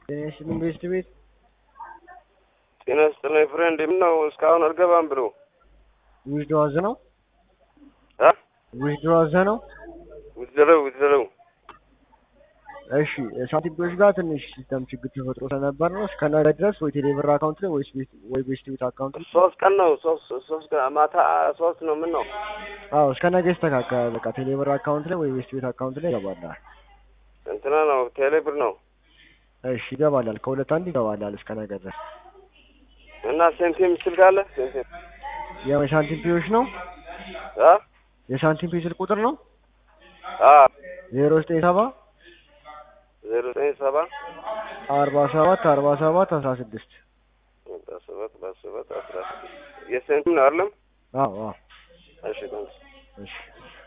ጤናሽን ቤስት ቤት ጤና ይስጥልኝ ፍሬንድ፣ ምነው እስካሁን አልገባም ብሎ ውጅዶ አዘ ነው አ ውጅዶ አዘ ነው። ውዝረው ውዝረው እሺ ሳንቲምፒዎች ጋር ትንሽ ሲስተም ችግር ተፈጥሮ ስለነበር ነው። እስከ ነገ ድረስ ወይ ቴሌብር አካውንት ላይ ወይስ ቤት ወይ ቤስት ቤት አካውንት ላይ ሶስት ቀን ነው ሶስት ሶስት ቀን ማታ ሶስት ነው። ምን ነው አዎ እስከ ነገ ይስተካከላል። በቃ ቴሌብር አካውንት ላይ ወይ ቤስት ቤት አካውንት ላይ ይገባላል። እንትና ነው ቴሌብር ነው እሺ ይገባላል። ከሁለት አንድ ይገባላል እስከ ነገ ድረስ። እና ሴንቲም ስልክ አለ ሴንቲም ያው የሳንቲምፒዎች ነው አ የሳንቲምፒ ስልክ ቁጥር ነው አ ዜሮ ዘጠኝ ሰባ ዜሮ ዘጠኝ ሰባ አርባ ሰባት አርባ ሰባት አስራ ስድስት አስራ ሰባት አስራ ሰባት አስራ ስድስት የሴንቲም ነው አይደለም? አዎ አዎ እሺ ታንክስ እሺ